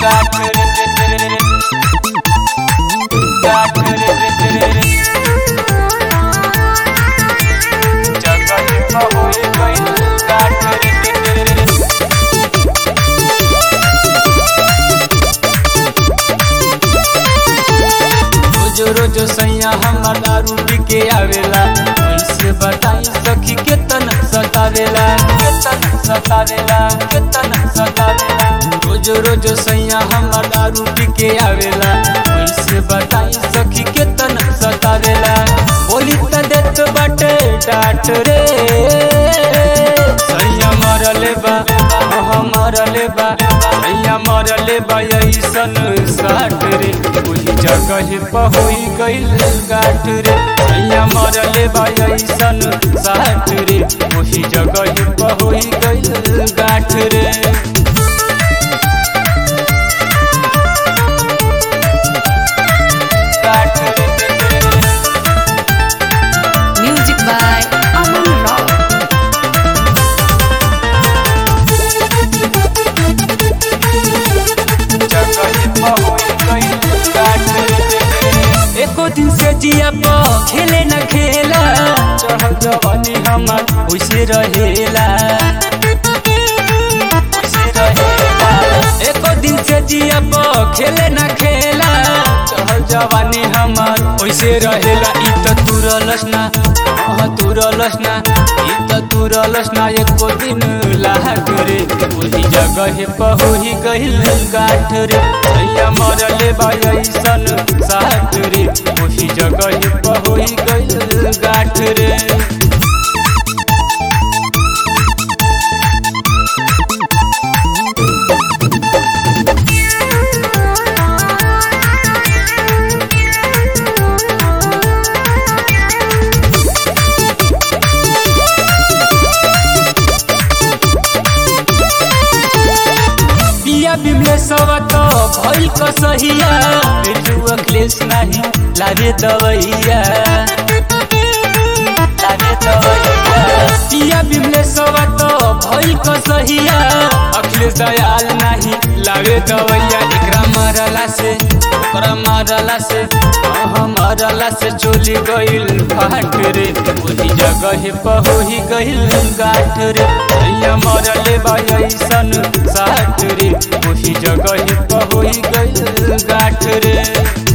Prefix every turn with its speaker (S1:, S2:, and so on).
S1: गाठ रे गाठ रे जगह पर होई गइल गाठ रे रोज रोज सैया हमर दारू पी के आवेला कैसे बताई सखी केतन सतावेला केतन सतावेला केतन सतावेला रोज रोज सैया हमर दारू पी के आवेला कैसे बताई सखी केतन सतावेला बोली त देत बाटे डाट रे सैया मरले बा हाँ मरले बा सैया मरले बा ऐसन साठ रे ओही जगह पर होई गइल गाठ रे सैया मरले बा ऐसन साठ रे ओही जगह पर होई गइल गाठ रे गाठ रे
S2: Music by Aman Rock.
S1: एको दिन से जिया प खेले न खेला चढ़ल जवानी हमार वैसे रहेला वैसे रहेला। एको दिन से जिया प खेले न खेला चढ़ल जवानी हमार वैसे रहेला इ त तुरलस ना हाँ तुरलस ना इ त तुरलस ना एको दिन लाग रे ओही जगह पर होई गइल गाठ रे सैया मरले बा ऐसन साथ रे ओही जगह पर होई गइल गाठ रे पिया बिमलेश्वर तो भइल कसहिया बेटू अखिलेश नाही लागे दवैया लागे दवैया पिया बिमलेश्वर तो भइल कसहिया अखिलेश दयाल नाही लागे दवैया एकरा मरला से ओकरा मरला से हाँ मरला से चोली गइल फाट रे ओही जगह पर होई गइल गाठ रे सैया मरले बा ऐसन साठ रे ओही जगह पर होई गइल गाठ रे